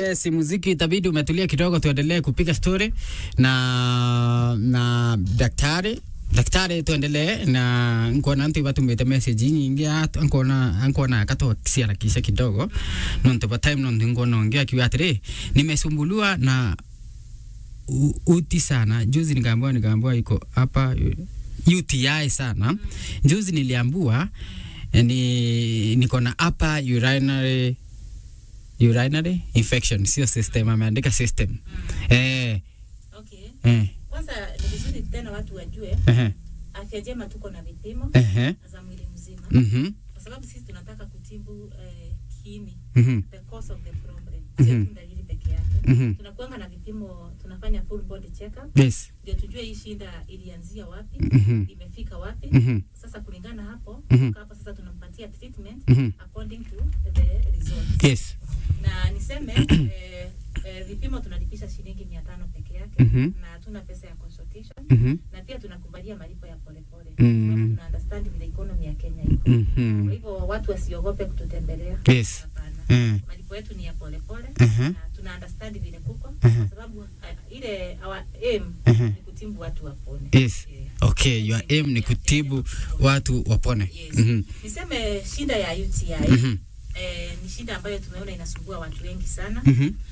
yes, muziki itabidi umetulia kidogo, tuendelee kupiga story na na daktari daktari tuendelee na nkona ntu batumite message nyingi atu nkona nkona akato kisiara kisha kidogo nonto ba time nonto ngona ongea kiwa atire nimesumbuliwa na u- uti sana juzi nikaambiwa nikaambiwa iko hapa UTI sana juzi niliambiwa eh, ni niko na upper urinary urinary infection sio system ameandika system eh Okay. eh Kwanza ni vizuri tena watu wajue eh afya njema tuko na vipimo eh za mwili mzima mhm kwa sababu sisi tunataka kutibu eh, kiini mhm the cause of the problem Mhm. sio tu dalili peke yake mhm tunakuanga na vipimo tunafanya full body check up yes ndio tujue hii shida ilianzia wapi mhm imefika wapi mhm sasa kulingana hapo Mhm. kutoka hapo sasa tunampatia treatment mhm according to the results yes na niseme eh, eh, vipimo tunalipisha shilingi mia tano peke yake Mhm. na hatuna pesa ya consultation mhm na pia tunakubalia malipo ya polepole Mm. Sababu tuna understand vile economy ya Kenya iko kwa mhm hivyo watu wasiogope kututembelea yes hapana eh malipo yetu ni ya polepole Mhm. na tuna understand vile kuko Mhm. kwa sababu uh, ile our aim Mhm. ni kutibu watu wapone yes Yeah. okay your aim ni kutibu watu wapone Yes. mhm niseme shida ya UTI mhm eh, ni shida ambayo tumeona inasumbua watu wengi sana mhm